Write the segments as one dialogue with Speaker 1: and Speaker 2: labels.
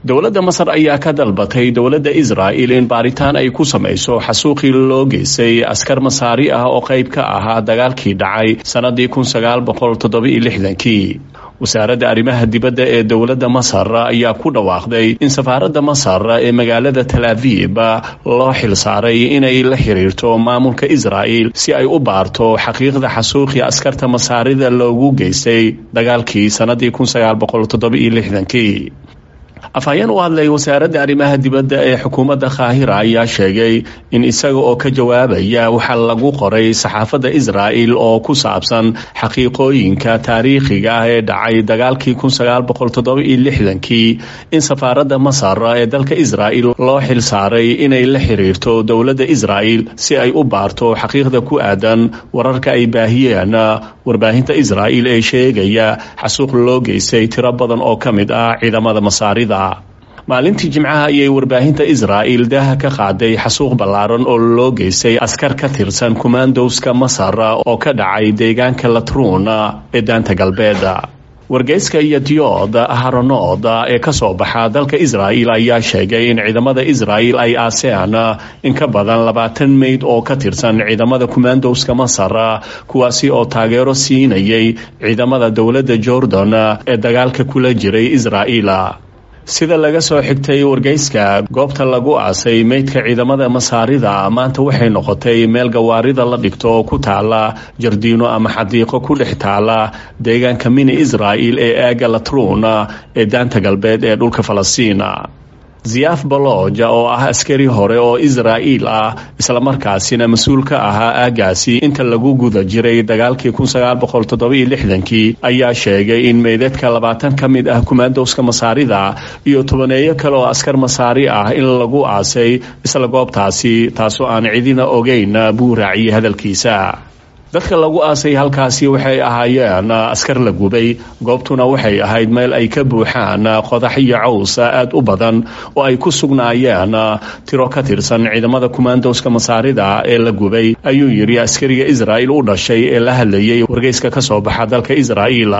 Speaker 1: dowladda masar ayaa ka dalbatay dowladda israa'il in baaritaan ay ku samayso xasuuqii loo geystay askar masaari ah oo qayb ka ahaa dagaalkii dhacay sannadii kun sagaal boqol toddoba-iyo lixdankii wasaaradda arrimaha dibadda ee dowladda masar ayaa ku dhawaaqday in safaaradda masar ee magaalada tal aviib loo xilsaaray inay la xiriirto maamulka israa'il si ay u baarto xaqiiqda xasuuqii askarta masaarida loogu geystay dagaalkii sannadii kun sagaal boqol toddoba-iyo lixdankii afhayeen u hadlay wasaaradda arrimaha dibadda ee xukuumadda kaahira ayaa sheegay in isaga oo ka jawaabaya waxaa lagu qoray saxaafadda israa'il oo ku saabsan xaqiiqooyinka taariikhiga ah ee dhacay dagaalkii kun sagaal boqol toddoba-iyo lixdankii in safaaradda masar ee dalka israa'il loo xilsaaray inay la xiriirto dowladda israa'il si ay u baarto xaqiiqda ku aadan wararka ay baahiyeen warbaahinta israa'il ee sheegaya xasuuq loo geystay tiro badan oo ka mid ah ciidamada masaarida maalintii jimcaha ayay warbaahinta israa'il daaha ka qaaday xasuuq ballaaran oo loo geystay askar ka tirsan kumaandowska masar oo ka dhacay deegaanka latruun ee daanta galbeed wargeyska iyo diyood haronood ee ka soo baxa dalka israa'il ayaa sheegay in ciidamada israa'il ay aaseen in ka badan labaatan meyd oo ka tirsan ciidamada kumaandowska masar kuwaasi oo taageero siinayay ciidamada dowladda jordan ee dagaalka kula jiray israa'il sida laga soo xigtay wargeyska goobta lagu aasay meydka ciidamada masaarida maanta waxay noqotay meel gawaarida la dhigto oo ku taala jardiino ama xadiiqo ku dhex taala deegaanka mini israa'il ee aaga latruun ee daanta galbeed ee dhulka falastiin ziyaaf baloja oo ah askari hore oo israa'iil ah islamarkaasina mas-uul ka ahaa aagaasi inta lagu guda jiray dagaalkii kun sagaal boqol toddoba-iyo lixdankii ayaa sheegay in meydadka labaatan ka mid ah kumaandowska masaarida iyo tobaneeyo kale oo askar masaari ah in lagu aasay isla goobtaasi taasoo aan cidina ogeyn buu raaciyey hadalkiisa dadka lagu aasay halkaasi waxay ahaayeen askar la gubay goobtuna waxay ahayd meel ay ka buuxaan qodax iyo caws aad u badan oo ay ku sugnaayeen tiro ka tirsan ciidamada kumaandowska masaarida ee la gubay ayuu yidhi askariga israa'il u dhashay ee la hadlayay wargeyska ka soo baxa dalka israa'iil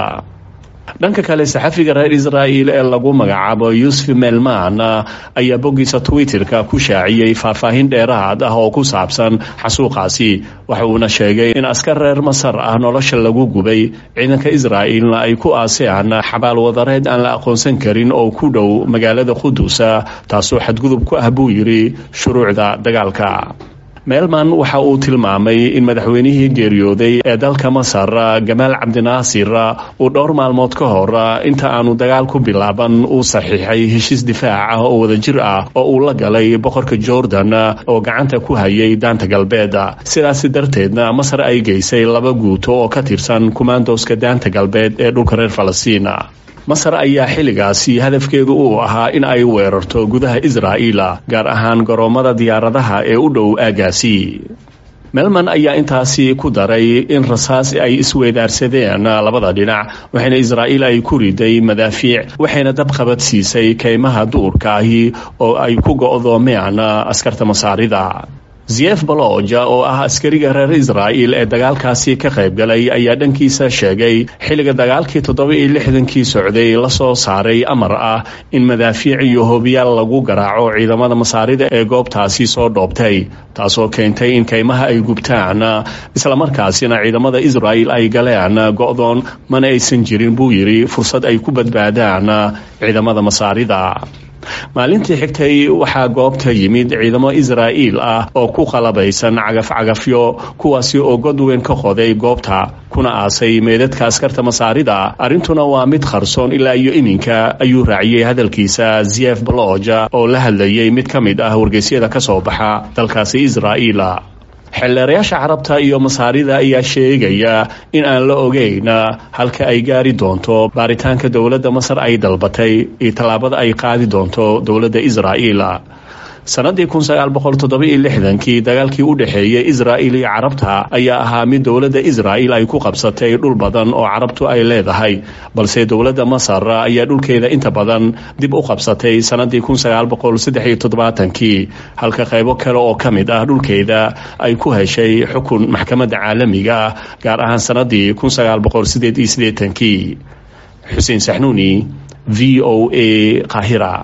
Speaker 1: dhanka kale saxafiga reer israa'il ee lagu magacaabo yuusuf melman ayaa boggiisa twitterka ku shaaciyey faahfaahin dheeraad ah oo ku saabsan xasuuqaasi waxa uuna sheegay in askar reer masar ah nolosha lagu gubay ciidanka israa'ilna ay ku aaseen xabaal wadareed aan la aqoonsan karin oo ku dhow magaalada qudusa taasoo xadgudub ku ah buu yidhi shuruucda dagaalka meelman waxa uu tilmaamay in madaxweynihii geeriyooday ee dalka masar gamaal cabdinaasir uu dhowr maalmood ka hor inta aanu dagaal ku bilaaban uu saxiixay heshiis difaac ah oo wadajir ah oo uu la galay boqorka jordan oo gacanta ku hayay daanta galbeed sidaasi darteedna masar ay geysay laba guuto oo ka tirsan kumaandowska daanta galbeed ee dhulka reer falastiin masar ayaa xilligaasi hadafkeedu uu ahaa in ay weerarto gudaha israa'iil gaar ahaan garoommada diyaaradaha ee u dhow aagaasi melman ayaa intaasi ku daray in rasaas ay isweydaarsadeen labada dhinac waxayna israa'iil ay ku riday madaafiic waxayna dabqabad siisay kaymaha duurka ahi oo ay ku go'doomeen askarta masaarida ziyef baloja oo ah askariga reer israa'il ee dagaalkaasi ka qayb galay ayaa dhankiisa sheegay xilliga dagaalkii toddoba iyo lixdankii socday la soo saaray amar ah in madaafiic iyo hobiyaal lagu garaaco ciidamada masaarida ee goobtaasi soo dhoobtay taasoo keentay in kaymaha ay gubtaan islamarkaasina ciidamada israa'il ay galeen go'doon mana aysan jirin buu yidhi fursad ay ku badbaadaan ciidamada masaarida maalintii xigtay waxaa goobta yimid ciidamo israa'iil ah oo ku qalabaysan cagaf-cagafyo kuwaasi oo god weyn ka qoday goobta kuna aasay meedadka askarta masaarida arrintuna waa mid qarsoon ilaa iyo iminka ayuu raaciyey hadalkiisa ziyef baloja oo la hadlayay mid ka mid ah wargeysyada ka soo baxa dalkaasi israa'iil xeelleerayaasha carabta iyo masaarida ayaa sheegaya in aan la ogeyn halka ay gaari doonto baaritaanka dowladda masar ay dalbatay iyo tallaabada ay qaadi doonto dowladda israa'iil sanadii kun sagaal boqol toddoba-iyo lixdankii dagaalkii u dhexeeyey israa'il iyo carabta ayaa ahaa mid dowladda israa'il ay ku qabsatay dhul badan oo carabtu ay leedahay balse dowladda masar ayaa dhulkeeda inta badan dib u qabsatay sanadii kun sagaal boqol saddex iyo toddobaatankii halka qaybo kale oo ka mid ah dhulkeeda ay ku heshay xukun maxkamadda caalamiga ah gaar ahaan sanadii kun sagaal boqol sideed iyo siddeetankii xuseen saxnuuni v o a qaahira